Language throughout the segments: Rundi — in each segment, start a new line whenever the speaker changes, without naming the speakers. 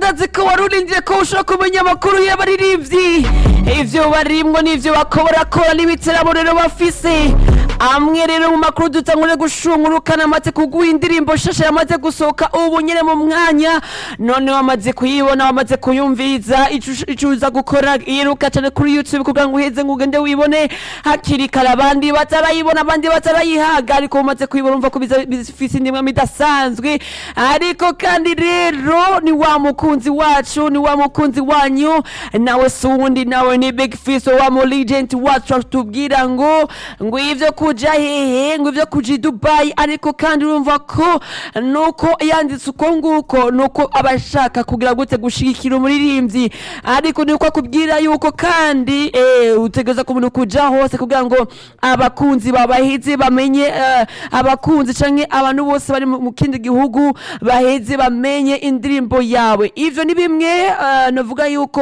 ndazi ko wari urindiye ko ushobora kumenya amakuru y'abaririmbyi ivyo barimwo n'ivyo bakorakora n'ibiteramo rero bafise amwe rero mu makuru dutangure gushungurukana amaze kuguha indirimbo shasha yamaze gusohoka ubu nyene mu mwanya none wamaze kuyibona wamaze kuyumviriza ico- ico uza gukora iruka cane kuri youtube kugira ngo uheze ngo ugende wibone hakiri kare abandi batarayibona abandi batarayihaga ariko umaze kuyibona umva ko biza- bifise indimwe idasanzwe ariko kandi rero ni wa mukunzi wacu ni wa mukunzi wanyu nawe si uwundi nawe ni big fiso wa mu legend wacu atubwira ngo ngo ivyo kuja hehe ngo ivyo kuja i dubayi ariko kandi urumva ko nuko yanditse uko nguko nuko aba ashaka kugira gute gushigikira umuririmbyi ariko niko akubwira yuko kandi eh, utegereza kumuntu kuja hose kugira ngo abakunzi babaheze bamenye eh, abakunzi canke abantu bose bari mu mu kindi gihugu baheze bamenye indirimbo yawe ivyo ni bimwe eh, navuga yuko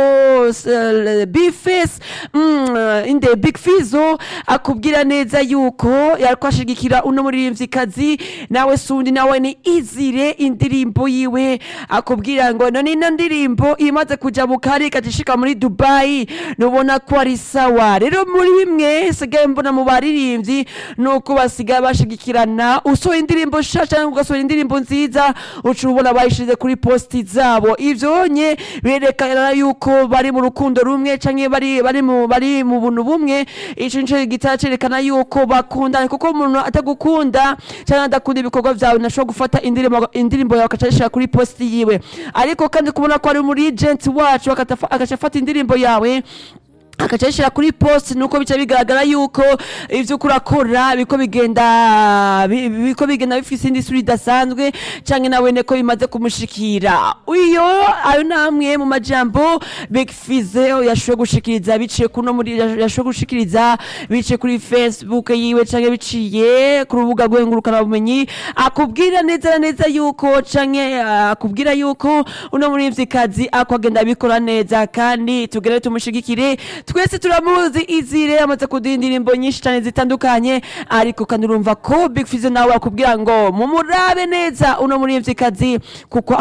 bface inde big fizo akubwira neza yuko yariko ashigikira uno muririmvyikazi nawe sundi nawe ni izire indirimbo yiwe akubwira ngo none ino ndirimbo imaze kuja mu kari ikazishika muri dubayi nubona ko ari sawa rero muri bimwe sigaye mbona mu baririmbyi nuko basigaye bashigikirana usohoye indirimbo shasha cyangwa ugasohora indirimbo nziza uca ubona bayishize kuri posti zabo ivyo nye birerekana yuko bari mu rukundo rumwe canke bari bari mu bari mu buntu bumwe ico nico gitara cerekana yuko bakundana kuko umuntu atagukunda canke adakunda ibikorwa vyawe ntashobora gufata indirimbo indirimbo yawe akaca ayishira kuri posti yiwe ariko kandi kubona ko ari muri agent wacu akatafa- agaca afata indirimbo yawe akaca ayishira kuri post nuko bica bigaragara yuko ivyo uriko urakora biko bigenda bi- biko bigenda bifise indi sura idasanzwe canke nawe ne ko bimaze kumushikira uyo ayo namwe mu majambo Big Fizzo yashoboye gushikiriza biciye kuno muri yashoboye gushikiriza biciye kuri Facebook yiwe canke biciye ku rubuga rw'engurukana bumenyi akubwira neza na neza yuko canke ah, akubwira yuko uno muririmvyikazi akwagenda abikora neza kandi tugere tumushigikire twese turamuzi izire amaze kuduha indirimbo nyinshi cyane zitandukanye ariko kandi urumva ko Big Fizzo nawe akubwira ngo mumurabe neza uno muririmvyikazi kuko